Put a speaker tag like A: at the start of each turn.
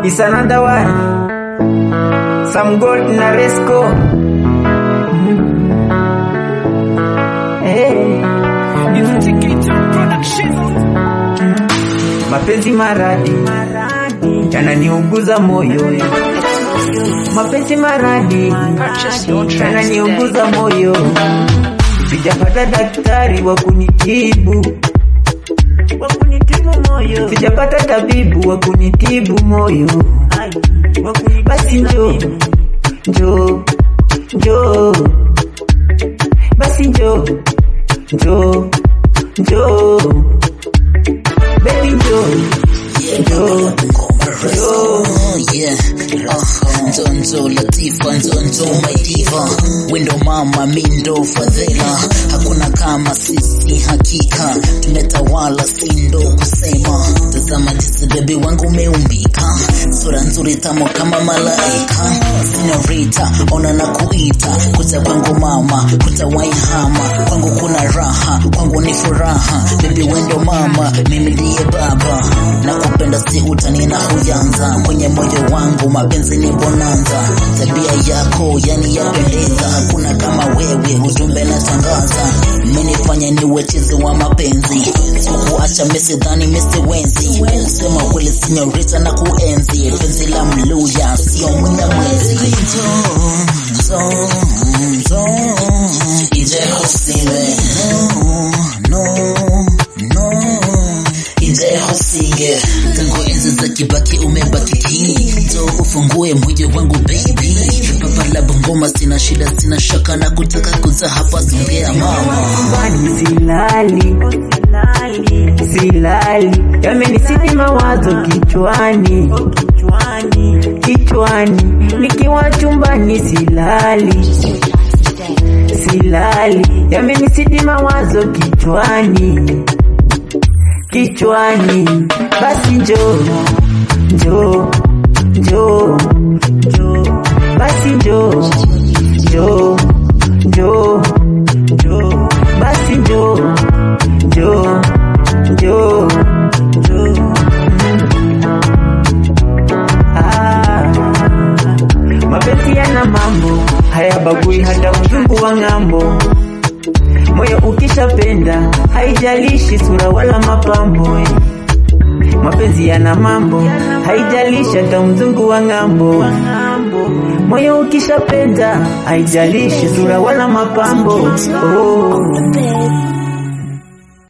A: It's another one. Some gold na resco. Hey. Mapenzi maradi yananiuguza moyo, mapenzi maradi yananiuguza moyo, sijapata daktari wa kunitibu wa kunitibu moyo, sijapata tabibu wa kunitibu moyo. Basi njoo njoo njoo, basi njoo njoo njoo, baby njoo njoo njoo.
B: Yeah, uh, Nzonzo Latifa, Nzonzo my diva, wendo mama mindo fadhila, hakuna kama sisi, hakika tumetawala, sindo kusema. Tazama jinsi bebi wangu umeumbika, sura nzuri tamu kama malaika. Senorita, ona na kuita, kuja kwangu mama, kutawaihama, kwangu kuna raha, kwangu ni furaha, bebi wendo mama, mimi ndiye baba, nakupenda si utani na huyanza kwenye moyo wangu, mapenzi ni bonanza, tabia yako yani yapendeza, hakuna kama wewe, ujumbe na tangaza, menifanya niwe chizi wa mapenzi, sikuacha mesidhani mesiwenzi, sema kweli sinyorita na kuenzi, penzi la mluya sio mwenda mwezi, Nzo, nzo, ije usiwe no, no, ije usige tangu enzi za kibaki umebaki kini jo ufungue moyo wangu baby baba la bongoma sina shida sina shaka na kutaka kuza hapa zongea mama
A: Kwani silali silali, yamenisiti mawazo kichwani kichwani, nikiwa chumbani silali silali, yamenisiti mawazo kichwani kichwani, basi njoo njoo njoo njoo, basi njoo njoo njoo njoo, basi njoo njoo njoo njoo. Ah, mapenzi yana mambo hayabagui hata mzungu wa ng'ambo. Moyo ukishapenda haijalishi sura wala mapambo. eh. Mapenzi yana mambo haijalishi hata mzungu wa ng'ambo. Moyo ukishapenda haijalishi sura wala mapambo. Oh.